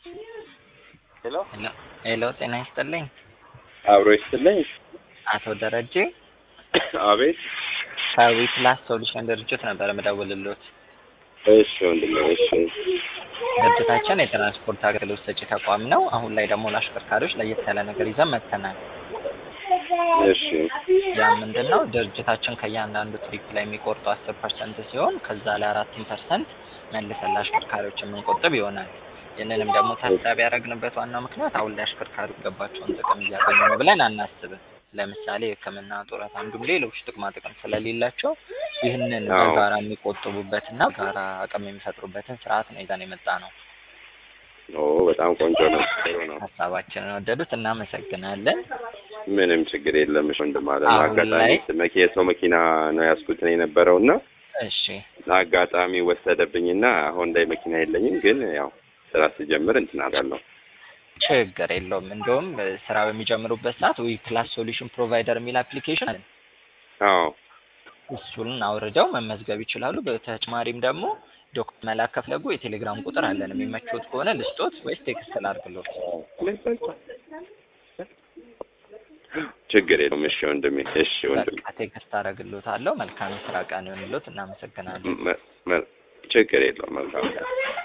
ሄሎ ሄሎ ጤና ይስጥልኝ። አብሮ ይስጥልኝ። አቶ ደረጀ አቤት። ከዊፕላስ ሶሉሽን ድርጅት ነበር የምደውልልዎት። እሺ ወንድሜ፣ እሺ ድርጅታችን የትራንስፖርት አገልግሎት ሰጪ ተቋም ነው። አሁን ላይ ደግሞ ለአሽከርካሪዎች ለየት ያለ ነገር ይዘን መጥተናል። እሺ ያ ምንድን ነው? ድርጅታችን ከእያንዳንዱ ትሪፕ ላይ የሚቆርጡ አስር ፐርሰንት ሲሆን ከዛ ላይ አራትን ፐርሰንት መልሰን ለአሽከርካሪዎች የምንቆጥብ ይሆናል። ይህንንም ደግሞ ታሳቢ ያደረግንበት ዋናው ምክንያት አሁን ላይ አሽከርካሪው የሚገባቸውን ጥቅም እያገኙ ነው ብለን አናስብም። ለምሳሌ የሕክምና ጡረታ፣ እንዲሁም ሌሎች ጥቅማ ጥቅም ስለሌላቸው ይህንን አዎ። በጋራ የሚቆጥቡበትና በጋራ አቅም የሚፈጥሩበትን ስርዓት ነው ይዘን የመጣ ነው። ኦ በጣም ቆንጆ ነው፣ ጥሩ ነው። ሀሳባችንን ወደዱት፣ እናመሰግናለን። ምንም ችግር የለም። እሺ ወንድም አለ አሁን አጋጣሚ ላይ- መኪ የሰው መኪና ነው ያዝኩት ነው የነበረው እና እሺ አጋጣሚ ወሰደብኝና አሁን ላይ መኪና የለኝም፣ ግን ያው ስራ ስጀምር እንትን አላለሁ። ችግር የለውም። እንደውም እ፣ ስራ በሚጀምሩበት ሰዓት ዊ ፕላስ ሶሉሽን ፕሮቫይደር የሚል አፕሊኬሽን አለ። አዎ እሱን አውርደው መመዝገብ ይችላሉ። በተጨማሪም ደግሞ ዶክመንት መላክ ከፈለጉ የቴሌግራም ቁጥር አለን። የሚመቾት ከሆነ ልስጦት ወይስ ቴክስት ላድርግሎት? ችግር የለውም። እሺ ወንድሜ፣ እሺ ወንድሜ፣ በቃ ቴክስት አደርግሎታለሁ። መልካም የስራ ቀን ይሁንልዎት። እናመሰግናለን። መ- መ- ችግር የለውም። መልካም